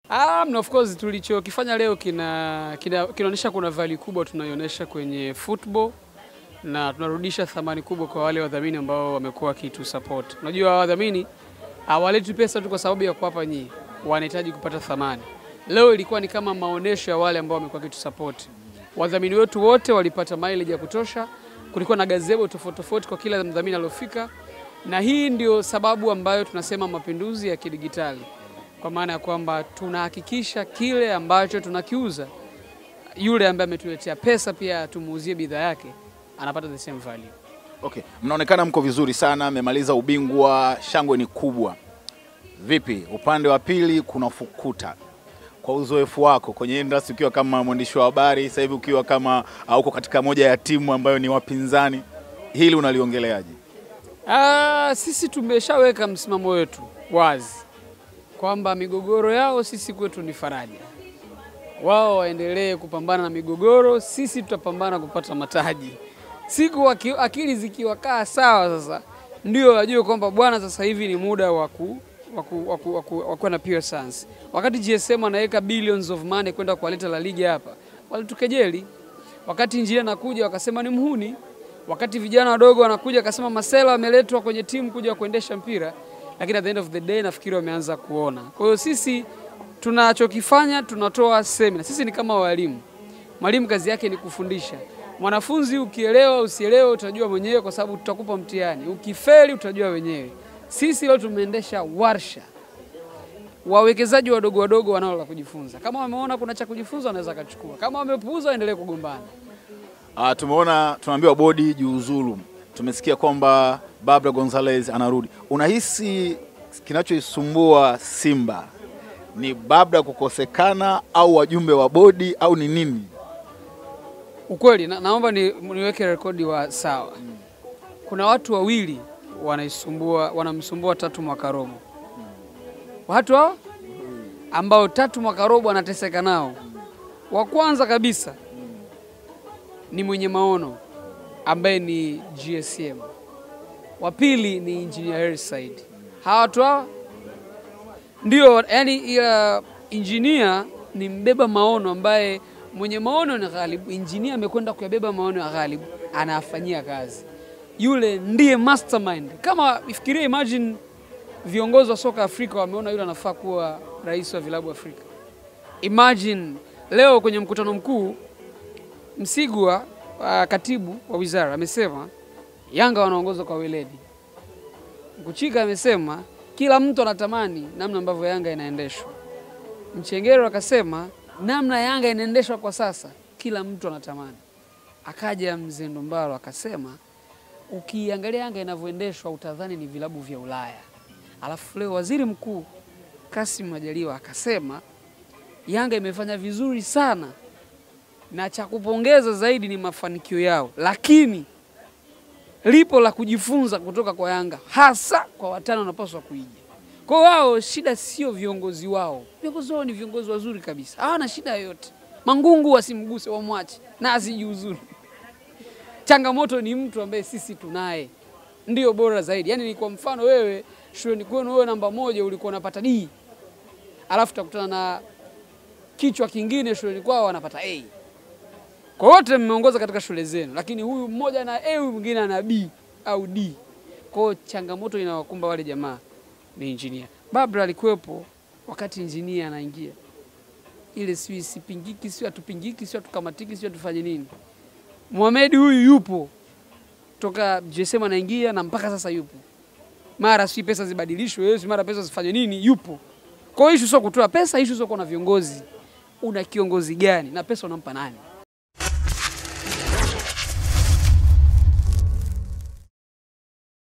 Um, of course tulichokifanya leo kina kina- kinaonyesha kuna value kubwa tunaionyesha kwenye football na tunarudisha thamani kubwa kwa wale wadhamini ambao wamekuwa kitu support. Unajua wadhamini hawaleti pesa tu kwa sababu ya kuwapa nyinyi, wanahitaji kupata thamani. Leo ilikuwa ni kama maonesho ya wale ambao wamekuwa kitu support. Wadhamini wetu wote walipata mileage ya kutosha, kulikuwa na gazebo tofauti tofauti kwa kila mdhamini aliofika, na hii ndio sababu ambayo tunasema mapinduzi ya kidigitali kwa maana ya kwamba tunahakikisha kile ambacho tunakiuza, yule ambaye ametuletea pesa pia tumuuzie bidhaa yake anapata the same value. Okay, mnaonekana mko vizuri sana, mmemaliza ubingwa, shangwe ni kubwa. Vipi upande wa pili kuna fukuta? Kwa uzoefu wako kwenye industry, ukiwa kama mwandishi wa habari, sasa hivi ukiwa kama uh, uko katika moja ya timu ambayo ni wapinzani, hili unaliongeleaje? Ah, sisi tumeshaweka msimamo wetu wazi kwamba migogoro yao sisi kwetu ni faraja. Wao waendelee kupambana na migogoro, sisi tutapambana kupata mataji. Siku waki, akili zikiwakaa sawa, sasa ndio wajue kwamba bwana, sasa hivi ni muda wa ku wa ku- wa ku- wa ku- wa kuwa na pure science. Wakati GSM anaweka billions of money kwenda kuwaleta La Liga hapa, walitukejeli. Wakati injinia anakuja wakasema ni mhuni. Wakati vijana wadogo wanakuja akasema Marcelo ameletwa kwenye timu kuja kuendesha mpira, lakini at the end of the day nafikiri wameanza kuona. Kwa hiyo sisi tunachokifanya tunatoa semina. Sisi ni kama walimu. Mwalimu kazi yake ni kufundisha. Mwanafunzi ukielewa usielewe utajua mwenyewe kwa sababu tutakupa mtihani. Ukifeli utajua wenyewe. Sisi leo tumeendesha warsha. Wawekezaji wadogo wadogo wanao la kujifunza. Kama wameona kuna cha kujifunza wanaweza kachukua. Kama wamepuuza waendelee kugombana. Uh, tumeona tunaambiwa bodi jiuzulu. Tumesikia kwamba Barbara Gonzalez anarudi. Unahisi kinachoisumbua Simba ni Barbara kukosekana au wajumbe wa bodi au ni nini? Ukweli na, naomba ni, niweke rekodi wa sawa. Kuna watu wawili wanaisumbua wanamsumbua Tatu Mwakarobo. Watu hao ambao Tatu Mwakarobo anateseka nao. Wa kwanza kabisa ni mwenye maono ambaye ni GSM. Wa pili ni Engineer Hersaid. Hawa watu hawa ndio yani, ila engineer ni mbeba maono ambaye mwenye maono ni Ghalibu. Engineer amekwenda kuyabeba maono ya Ghalibu, anafanyia kazi. Yule ndiye mastermind. Kama ifikirie, imagine viongozi wa soka Afrika wameona yule anafaa kuwa rais wa vilabu Afrika. Imagine leo kwenye mkutano mkuu Msigwa, uh, katibu wa wizara amesema Yanga wanaongozwa kwa weledi. Mkuchika amesema kila mtu anatamani namna ambavyo Yanga inaendeshwa. Mchengero akasema namna Yanga inaendeshwa kwa sasa kila mtu anatamani. Akaja mzee Ndombaro akasema ukiangalia Yanga inavyoendeshwa utadhani ni vilabu vya Ulaya. Alafu leo waziri mkuu Kassim Majaliwa akasema Yanga imefanya vizuri sana na cha kupongeza zaidi ni mafanikio yao, lakini lipo la kujifunza kutoka kwa Yanga, hasa kwa watano wanapaswa kuija. Kwa wao shida sio viongozi wao, viongozi wao ni viongozi wazuri kabisa, hawana shida yoyote. Mangungu wasimguse, wamwache na asijiuzuru. Changamoto ni mtu ambaye sisi tunaye ndio bora zaidi. Yaani ni kwa mfano wewe shuleni kwenu wewe namba moja ulikuwa unapata D, alafu utakutana na kichwa kingine shuleni kwao wanapata A. Kwa wote mmeongoza katika shule zenu, lakini huyu mmoja na A, huyu mwingine ana B au D. Kwa hiyo changamoto inawakumba wale jamaa ni injinia. Babra alikuwepo wakati injinia anaingia, ile sijui sipingiki, sio atupingiki, sio atukamatiki, sio atufanye nini. Mohamed huyu yupo toka JSM anaingia na mpaka sasa yupo, mara si pesa zibadilishwe, si mara pesa zifanye nini, yupo. Kwa hiyo issue sio kutoa pesa, issue sio kuwa na viongozi. Una kiongozi gani na pesa unampa nani?